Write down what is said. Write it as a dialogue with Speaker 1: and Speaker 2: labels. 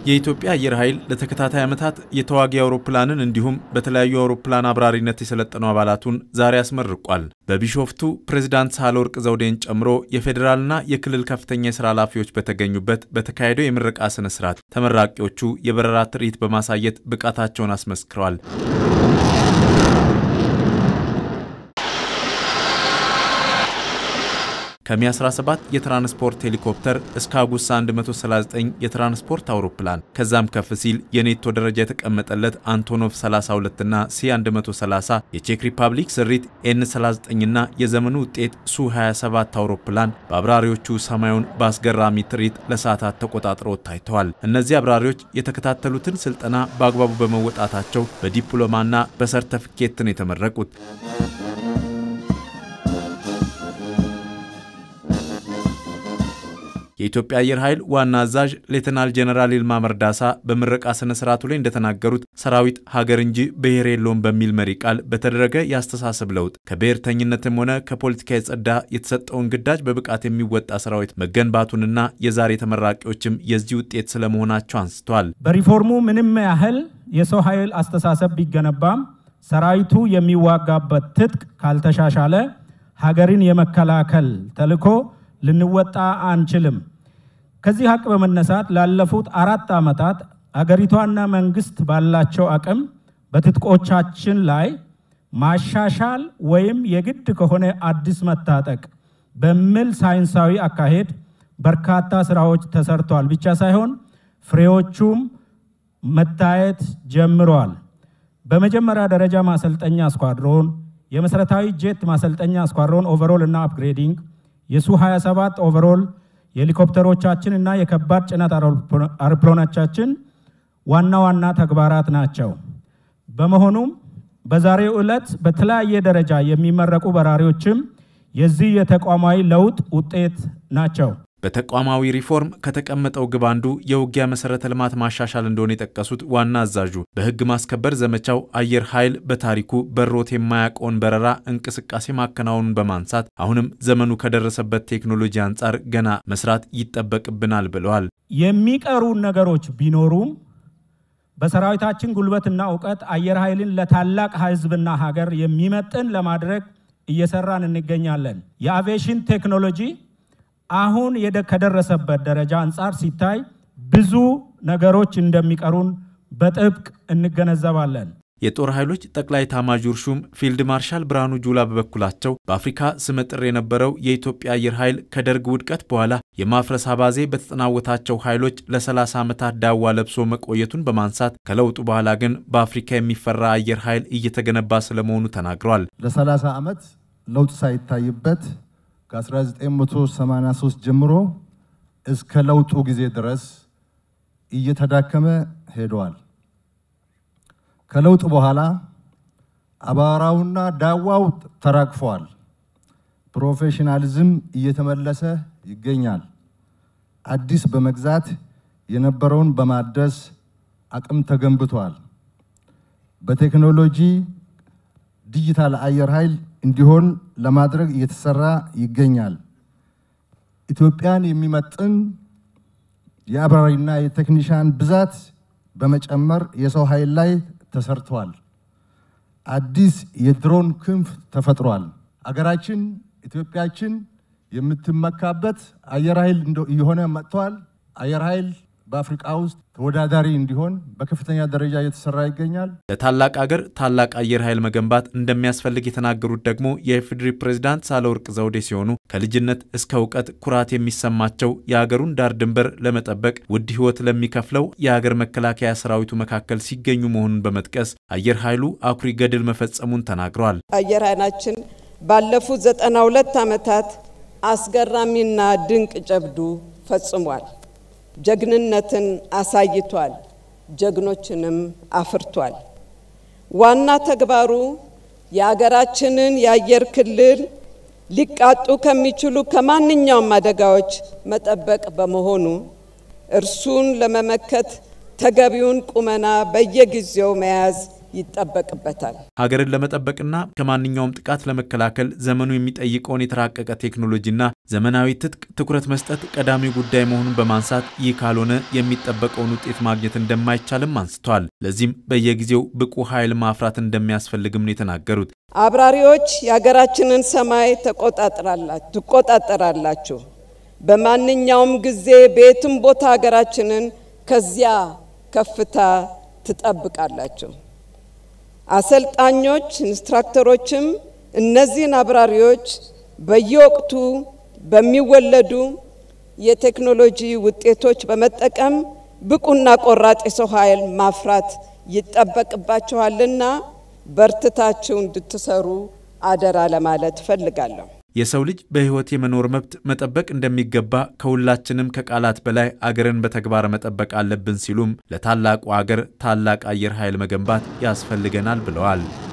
Speaker 1: የኢትዮጵያ አየር ኃይል ለተከታታይ ዓመታት የተዋጊ አውሮፕላንን እንዲሁም በተለያዩ አውሮፕላን አብራሪነት የሰለጠኑ አባላቱን ዛሬ አስመርቋል። በቢሾፍቱ ፕሬዝዳንት ሳህለወርቅ ዘውዴን ጨምሮ የፌዴራልና የክልል ከፍተኛ የሥራ ኃላፊዎች በተገኙበት በተካሄደው የምረቃ ሥነ ሥርዓት ተመራቂዎቹ የበረራ ትርኢት በማሳየት ብቃታቸውን አስመስክረዋል። ከሚ 17 የትራንስፖርት ሄሊኮፕተር እስከ አጉሳ 139 የትራንስፖርት አውሮፕላን ከዛም ከፍ ሲል የኔቶ ደረጃ የተቀመጠለት አንቶኖቭ 32 እና ሲ 130 የቼክ ሪፐብሊክ ስሪት ኤን 39 እና የዘመኑ ውጤት ሱ 27 አውሮፕላን በአብራሪዎቹ ሰማዩን በአስገራሚ ትርኢት ለሰዓታት ተቆጣጥረው ታይተዋል። እነዚህ አብራሪዎች የተከታተሉትን ስልጠና በአግባቡ በመወጣታቸው በዲፕሎማና በሰርተፊኬት ነው የተመረቁት። የኢትዮጵያ አየር ኃይል ዋና አዛዥ ሌተናል ጄኔራል ይልማ መርዳሳ በምረቃ ስነ ስርዓቱ ላይ እንደተናገሩት ሰራዊት ሀገር እንጂ ብሔር የለውም በሚል መሪ ቃል በተደረገ የአስተሳሰብ ለውጥ ከብሔርተኝነትም ሆነ ከፖለቲካ የጸዳ የተሰጠውን ግዳጅ በብቃት የሚወጣ ሰራዊት መገንባቱንና የዛሬ ተመራቂዎችም የዚህ ውጤት ስለመሆናቸው አንስተዋል።
Speaker 2: በሪፎርሙ ምንም ያህል የሰው ኃይል አስተሳሰብ ቢገነባም ሰራዊቱ የሚዋጋበት ትጥቅ ካልተሻሻለ ሀገርን የመከላከል ተልዕኮ ልንወጣ አንችልም። ከዚህ ሀቅ በመነሳት ላለፉት አራት ዓመታት አገሪቷና መንግስት ባላቸው አቅም በትጥቆቻችን ላይ ማሻሻል ወይም የግድ ከሆነ አዲስ መታጠቅ በሚል ሳይንሳዊ አካሄድ በርካታ ስራዎች ተሰርተዋል ብቻ ሳይሆን ፍሬዎቹም መታየት ጀምረዋል። በመጀመሪያ ደረጃ ማሰልጠኛ ስኳድሮን፣ የመሰረታዊ ጄት ማሰልጠኛ ስኳድሮን ኦቨሮል እና አፕግሬዲንግ የሱ 27 ኦቨሮል የሄሊኮፕተሮቻችን እና የከባድ ጭነት አውሮፕላኖቻችን ዋና ዋና ተግባራት ናቸው። በመሆኑም በዛሬው ዕለት በተለያየ ደረጃ የሚመረቁ በራሪዎችም የዚህ የተቋማዊ ለውጥ ውጤት ናቸው።
Speaker 1: በተቋማዊ ሪፎርም ከተቀመጠው ግብ አንዱ የውጊያ መሰረተ ልማት ማሻሻል እንደሆነ የጠቀሱት ዋና አዛዡ በሕግ ማስከበር ዘመቻው አየር ኃይል በታሪኩ በሮት የማያውቀውን በረራ እንቅስቃሴ ማከናወኑን በማንሳት አሁንም ዘመኑ ከደረሰበት ቴክኖሎጂ አንጻር ገና መስራት ይጠበቅብናል ብለዋል።
Speaker 2: የሚቀሩ ነገሮች ቢኖሩም በሰራዊታችን ጉልበትና እውቀት አየር ኃይልን ለታላቅ ሕዝብና ሀገር የሚመጥን ለማድረግ እየሰራን እንገኛለን። የአቪዬሽን ቴክኖሎጂ አሁን ከደረሰበት ደረጃ አንጻር ሲታይ ብዙ ነገሮች እንደሚቀሩን በጥብቅ እንገነዘባለን።
Speaker 1: የጦር ኃይሎች ጠቅላይ ኤታማዦር ሹም ፊልድ ማርሻል ብርሃኑ ጁላ በበኩላቸው በአፍሪካ ስመጥር የነበረው የኢትዮጵያ አየር ኃይል ከደርግ ውድቀት በኋላ የማፍረስ አባዜ በተጠናወታቸው ኃይሎች ለ30 ዓመታት ዳዋ ለብሶ መቆየቱን በማንሳት ከለውጡ በኋላ ግን በአፍሪካ የሚፈራ አየር ኃይል እየተገነባ ስለመሆኑ ተናግረዋል።
Speaker 3: ለ30 ዓመት ለውጥ ሳይታይበት ከ1983 ጀምሮ እስከ ለውጡ ጊዜ ድረስ እየተዳከመ ሄደዋል። ከለውጥ በኋላ አቧራውና ዳዋው ተራግፈዋል። ፕሮፌሽናሊዝም እየተመለሰ ይገኛል። አዲስ በመግዛት የነበረውን በማደስ አቅም ተገንብቷል። በቴክኖሎጂ ዲጂታል አየር ኃይል እንዲሆን ለማድረግ እየተሰራ ይገኛል። ኢትዮጵያን የሚመጥን የአብራሪና የቴክኒሻን ብዛት በመጨመር የሰው ኃይል ላይ ተሰርተዋል። አዲስ የድሮን ክንፍ ተፈጥሯል። አገራችን ኢትዮጵያችን የምትመካበት አየር ኃይል እየሆነ መጥተዋል። አየር ኃይል በአፍሪቃ ውስጥ ተወዳዳሪ እንዲሆን በከፍተኛ ደረጃ እየተሰራ ይገኛል።
Speaker 1: ለታላቅ አገር ታላቅ አየር ኃይል መገንባት እንደሚያስፈልግ የተናገሩት ደግሞ የኢፌዴሪ ፕሬዝዳንት ሳህለወርቅ ዘውዴ ሲሆኑ ከልጅነት እስከ እውቀት ኩራት የሚሰማቸው የሀገሩን ዳር ድንበር ለመጠበቅ ውድ ሕይወት ለሚከፍለው የሀገር መከላከያ ሰራዊቱ መካከል ሲገኙ መሆኑን በመጥቀስ አየር ኃይሉ አኩሪ ገድል መፈጸሙን ተናግረዋል።
Speaker 4: አየር ኃይላችን ባለፉት ዘጠና ሁለት ዓመታት አስገራሚና ድንቅ ጀብዱ ፈጽሟል። ጀግንነትን አሳይቷል። ጀግኖችንም አፍርቷል። ዋና ተግባሩ የአገራችንን የአየር ክልል ሊቃጡ ከሚችሉ ከማንኛውም አደጋዎች መጠበቅ በመሆኑ እርሱን ለመመከት ተገቢውን ቁመና በየጊዜው መያዝ ይጠበቅበታል።
Speaker 1: ሀገርን ለመጠበቅና ከማንኛውም ጥቃት ለመከላከል ዘመኑ የሚጠይቀውን የተራቀቀ ቴክኖሎጂና ዘመናዊ ትጥቅ ትኩረት መስጠት ቀዳሚ ጉዳይ መሆኑን በማንሳት ይህ ካልሆነ የሚጠበቀውን ውጤት ማግኘት እንደማይቻልም አንስተዋል። ለዚህም በየጊዜው ብቁ ኃይል ማፍራት እንደሚያስፈልግም ነው የተናገሩት።
Speaker 4: አብራሪዎች የሀገራችንን ሰማይ ትቆጣጠራላችሁ። በማንኛውም ጊዜ በየትም ቦታ ሀገራችንን ከዚያ ከፍታ ትጠብቃላችሁ። አሰልጣኞች ኢንስትራክተሮችም እነዚህን አብራሪዎች በየወቅቱ በሚወለዱ የቴክኖሎጂ ውጤቶች በመጠቀም ብቁና ቆራጥ የሰው ኃይል ማፍራት ይጠበቅባችኋልና በርትታችሁ እንድትሰሩ አደራ ለማለት እፈልጋለሁ።
Speaker 1: የሰው ልጅ በሕይወት የመኖር መብት መጠበቅ እንደሚገባ ከሁላችንም ከቃላት በላይ አገርን በተግባር መጠበቅ አለብን ሲሉም ለታላቁ አገር ታላቅ አየር ኃይል መገንባት ያስፈልገናል ብለዋል።